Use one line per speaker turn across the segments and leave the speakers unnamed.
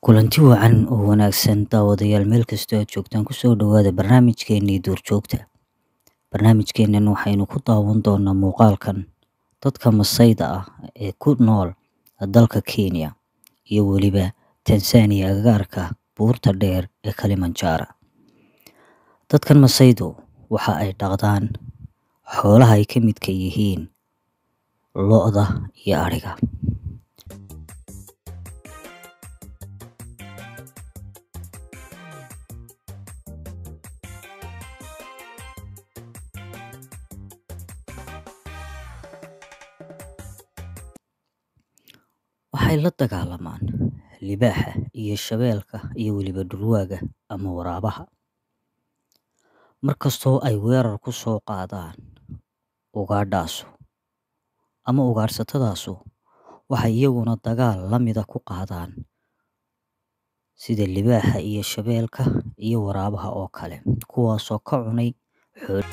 Kulanti wacan oo wanaagsan daawadayaal meel kastoo aad joogtaan kusoo dhawaada barnaamijkeenii duurjoogta. Barnaamijkeenan waxaynu ku daawan doonaa muuqaalkan dadka Maasayda ah ee ku nool dalka Kenya iyo weliba Tanzania agagaarka buurta dheer ee Kilimanjaro. Dadkan Maasaydu waxa ay dhaqdaan xoolaha ay ka midka yihiin lo'da iyo ariga. Waxay la dagaalamaan libaaxa iyo shabeelka iyo weliba dhurwaaga ama waraabaha. Markastoo ay weerar ku soo qaadaan ugaadhaasu ama ugaadhsatadaasu waxay iyaguna dagaal la mida ku qaadaan sida libaaxa iyo shabeelka iyo waraabaha oo kale kuwaasoo ka cunay xool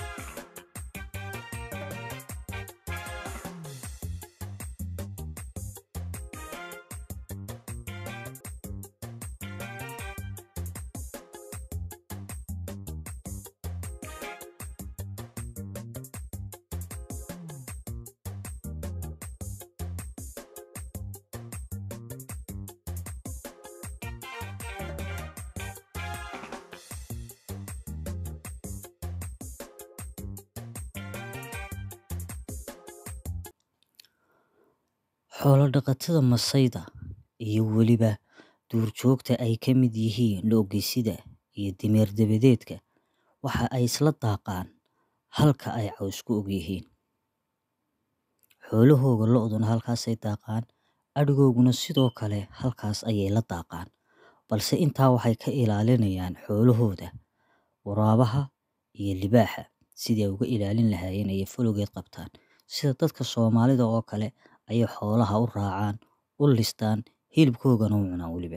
xoolo dhaqatada Maasayda iyo weliba duurjoogta ay ka mid yihiin lo-geysida iyo dameer dabadeedka waxa ay isla daaqaan halka ay caws ku og yihiin. Xoolahooga lo'duna halkaasay daaqaan, adhigooguna sidoo kale halkaas ayay la daaqaan. Balse intaa waxay ka ilaalinayaan xoolahooda waraabaha iyo libaaxa sidii ay uga ilaalin lahaayeen ayay falogeed qabtaan. Sida dadka Soomaalida oo kale ayay xoolaha u raacaan, u listaan, hilibkoogana u cunaan weliba.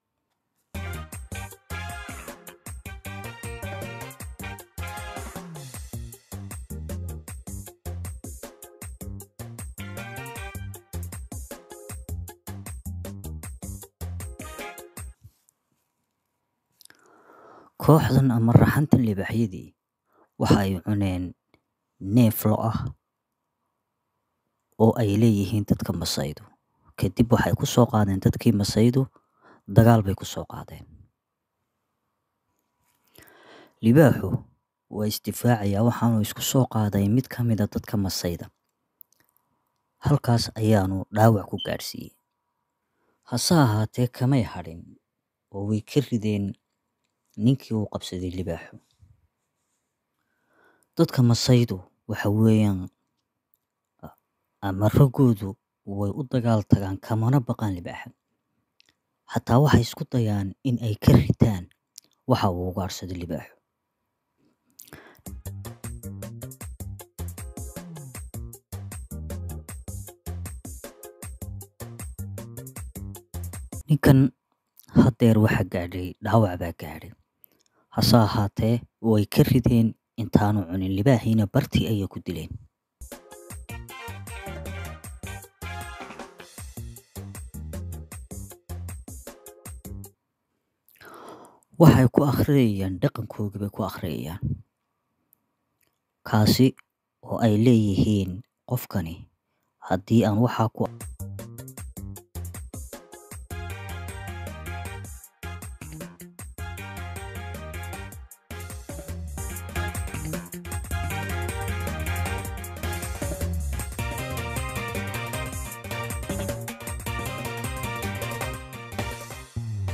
Kooxdan ama raxantan libaaxyadii waxa ay cuneen neef lo' ah oo ay leeyihiin dadka Maasaydu. Kadib waxay ku soo qaadeen dadkii Maasaydu dagaal bay ku soo qaadeen. Libaaxu waa isdifaacayaa waxaanu isku soo qaaday mid ka mid a dadka Maasayda. Halkaas ayaanu dhaawac ku gaadhsiiyey. Hase ahaatee kamay hadhin oo way ka rideen ninkii uu qabsaday libaaxu. Dadka Maasaydu waxa weeyaan ama raggoodu way u dagaal tagaan kamana baqaan libaaxa. Xataa waxay isku dayaan in ay ka ritaan waxa uu ugaadhsaday libaaxu. Ninkan haddeer waxa gaadhay dhaawac baa gaadhay. Hase ahaatee way ka rideen intaanu cunin libaaxiina bartii ayay ku dileen. Waxay ku akhriyayaan dhaqankoodii bay ku akhriyayaan. Kaasi oo ay leeyihiin qofkani haddii aan waxaa ku